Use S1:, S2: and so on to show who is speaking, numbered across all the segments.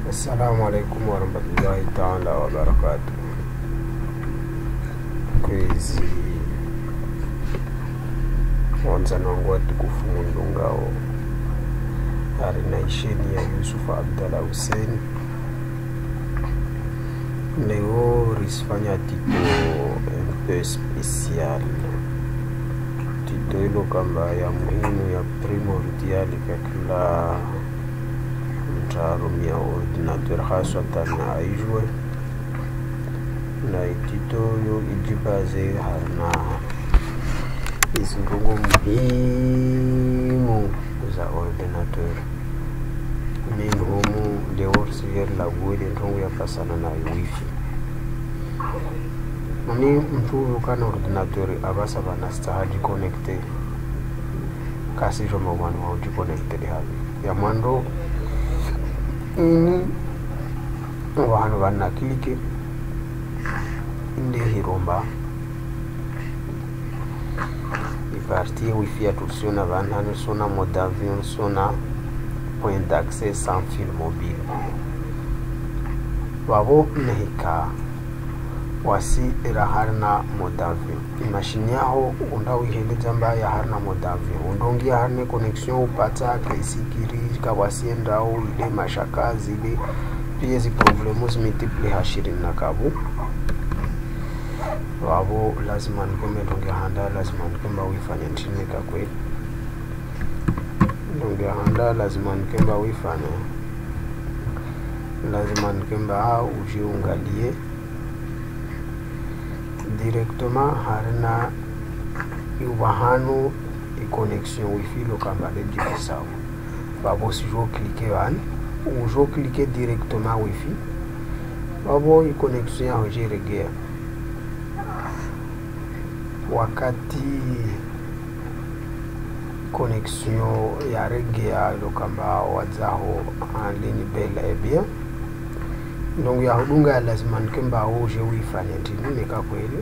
S1: Assalamu alaikum warahmatullahi taala wabarakatu. Kwezi wanzani wangu watukufu Mundungao arinaisheni ya Yusufu Abdalla Hussein leo risifanya tito un peu special tito ilo kamba ya muhimu ya primordial kwa kila mtaalum ya ordinateur haswatan aijwe na itito yo ijibaze harna izindungu muhimu za ordinateur min homu lewor siyer la gwede ntongu ya pasana na wifi mani mtu huyu kana ordinateur abasa bana stahaji connecte kasi joma mwana wa uji connected havi ya mwando ini vanhu vanakilike inde hiromba ipartie wifi yatusiona vanhani sona mode avion sona point d'accès sans fil mobile vavo nehika wasi ira harina mode avion imashini yaho undawiheleza mbaya harina mode avion undongia harine connexion upata kaisikiri kawasiendao ile mashakazi ile pia zi problemu zimultiple hashirini na kabu wavo lazima nikembe ndonge handa lazima nikemba uifanye nchini kakwe ndonge handa lazima nikemba uifanye lazima nikemba ujiungalie directement harina iwahanu iconnexion wifi lokambale jibisawo vavo sijo klike vani ujo klike directement wifi vavo iconnexion yaho jiregea wakati connexion yaregea lokamba wadzaho en ligne belle et bien donc yahudunga lazima nikemba uje uifanye ndini nikakweli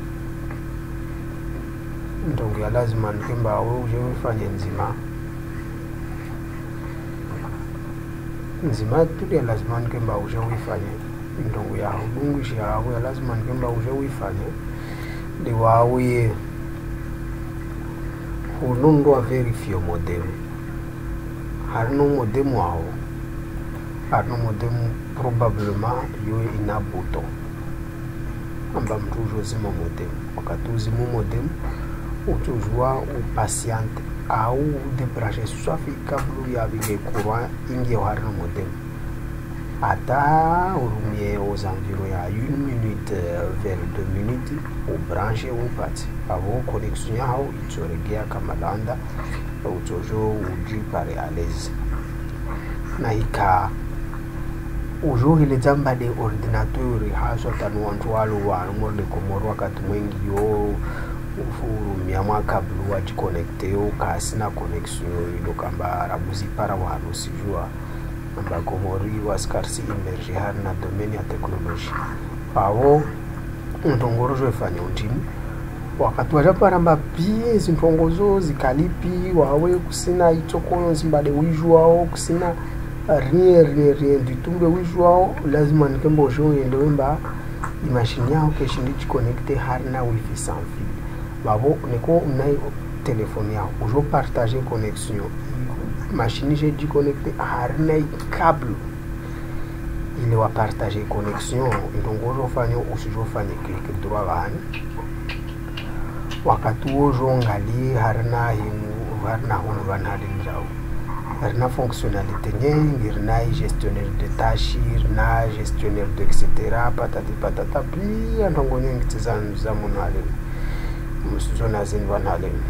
S1: donc ya lazima nikemba uje uifanye nzima nzima tulia lazima nikemba uje uifanye ndongo ya hudungisha yawe lazima nikemba uje uifanye liwauye hunundwa verifio modemu harino modemu aho harino modemu probablement yo ina buto amba mtu ujozima modemu wakati uzimu modemu utujua upatiente au debranche swafi kablu yavile courant ingie harino modemu ata urumie aux environs ya une minute vers deux minutes ubranche upati avo connexion yaho itsoregea kamalanda utsojo uji pare à l'aise na ika ujohile dzamba de ordinateur haswa tanu wantu walo wanumorde komoro wakati mwengi yo ufurumia mwakablu wajikonekte yo kasina connexion ilokamba rabuzipara wanu sijua ambagomori waskarsi imerge hari na domeni ya teknoloji avo ntongorozo ifanya untini wakati wachaparamba pie zintongozo zikalipi wawe kusina itsokolo zimbade wijwao kusina rien rien rien du tout mbe wijwao lazima nikemba uzhoyende wemba imashini yao keshindichikonekte hari na wifi sans fil vavo niko unai telefone yao uzopartage connexion machine j'ai dû connecter harina câble ile wa partager connexion donc ozofanya usizofanya click droit vani wakati wozongalie harina hinu harina hono vani halinjao rina fonctionnalité nyingi rina gestionnaire de tâche rina gestionnaire de etc patati patata pia ntongo nyingi tizanu za munhu halini musizona zini vanhu halini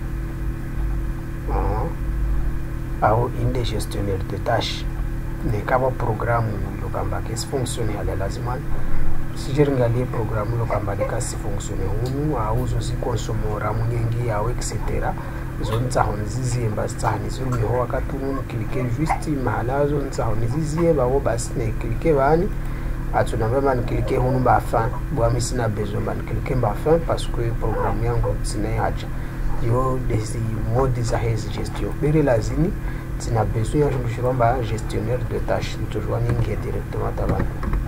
S1: uh -huh. au inde gestionnaire de tâche nekava programu lokamba ke sifunctione hale lazima sichiringalie programu lokamba leka sifunctione hunu au zozikonsomora munyengi au etc zonitsaho niziziyemba sitsaha nizirumiho wakati unu klike juste mahala zonitsaho niziziyemba vo basi neklike vani atsonamba maniklike hunu bafin bwami sina besoin maniklike mbafin parce que programu yangu sinayacha yo desi modi za hezi gestion bere lazini tina besoin ya shindu shiromba gestionnaire de tâche nitozwa ningie directement tabana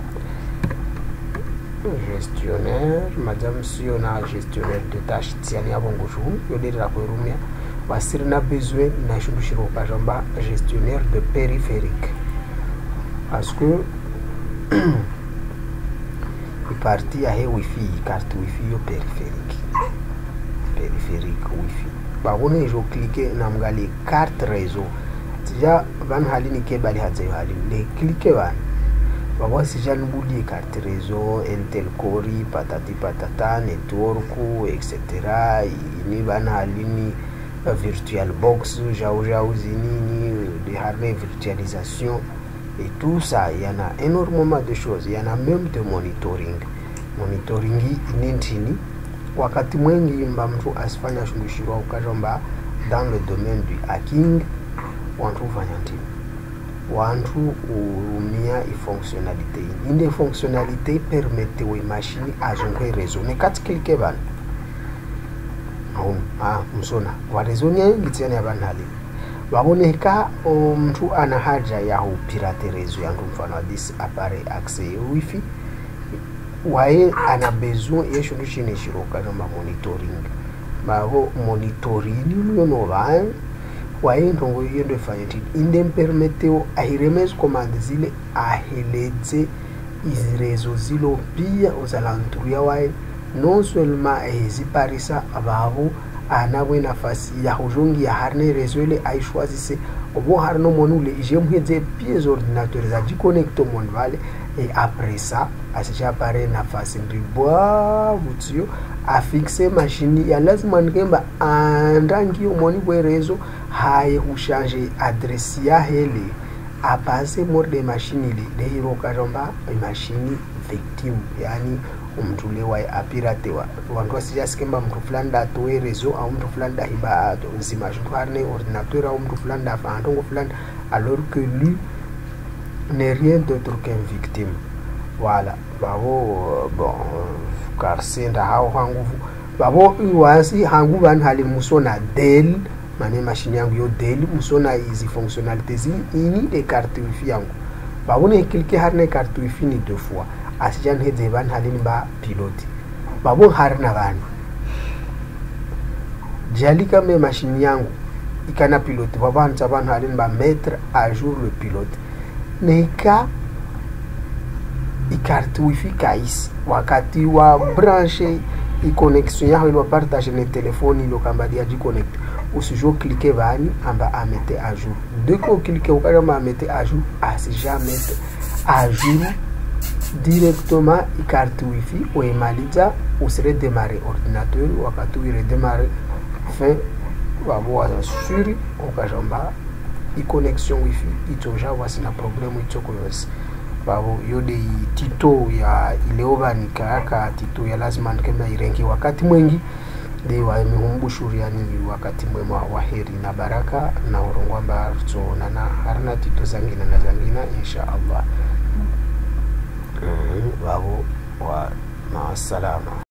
S1: gestionnaire madame sio na gestionnaire de tâche tiani avo ngushu yoderera kwerumia wasiri na besoin na shindu shiroka jomba gestionnaire de périphérique parce que iparti yahe wifi carte wifi yo périphérique périphérique wifi babone ijo clique namgali carte réseau tija van halini ke bali hadzayo halini le clique van babo sija nibudie carte réseau intel cori patati patata network etc ini van halini uh, virtual box jau jau zinini de harne virtualisation et tout ça il y en a énormément de choses il y en a même de monitoring monitoring ini ntini wakati mwengi mba mtu asifanya shungushirwa ukazomba dans le domaine du hacking wantu ufanya ntini wantu urumia ifonctionnalité inde fonctionnalité permette we machine azongwe réseau ne kati klike bana ah, msona warezonia ngitiani abantu halini waboneka mtu ana haja ya upirate rezo yangu mfano wa this appareil accès wifi waye ana besoin yeshindu chine shiroka noma monitoring mavo monitoring luyono vaye waye ndongo yendo efanya tini inde mpermeteo ahiremezi commande zile aheledze izi rezo zilo pia uzalanturia waye non seulement eziparisa vavo anabwe nafasi ya huzhongia harine rezo ile aishwazise obo harino moni ule ijemhedze pies ordinateur zajiconnecte moni vale et après ça asichapare nafasi ndibwa vutsiyo afixe mashini ya lazima nikemba andangio moni bwerezo haye hushange adresi yahele apase mori de mashini ile deirokazomba mashini victim yani umntu lewaye apiratewa vantu vasichasikemba mntu fulani datowe rezo au mntu fulani dahiba nzima zvintu harine ordinateur au mntu fulani dafa antongo fulani alors que lui n'est rien d'autre qu'un victime voilà vavo bon karsenda hao hanguvu vavo iwasi hangu vanu hali musona del mane mashini yangu yo del musona izi fonctionnalité zini ini de carte wifi yangu vavone klike harine carte wifi ni deux fois asijan hedze van halini ba piloti babo harina vanu jalika me mashini yangu ikana piloti vavanza vanhu halini ba mettre à jour le pilote neika ikarte wifi kaisi wakati wa branche iconnexion yaho ilo partage ne telefoni ilo kamba dia jiconnecte usijo clique vani amba amete à jour dès que clique ukajama amete à jour asija mete à jour directement ikarte wifi uimaliza usiredemare ordinateur wakati uiredemare fin wavo wasuri ukajamba iconnexion wifi itoja wasina problemu itsoko yose vavo yode tito ya ileovanika yaka tito ya lazima nikemba irengi wakati mwengi de wamihumbushuriani wakati mwema wa heri na baraka na urongwamba tsoonana harina tito zangina na zangina insha allah vavo wa maasalama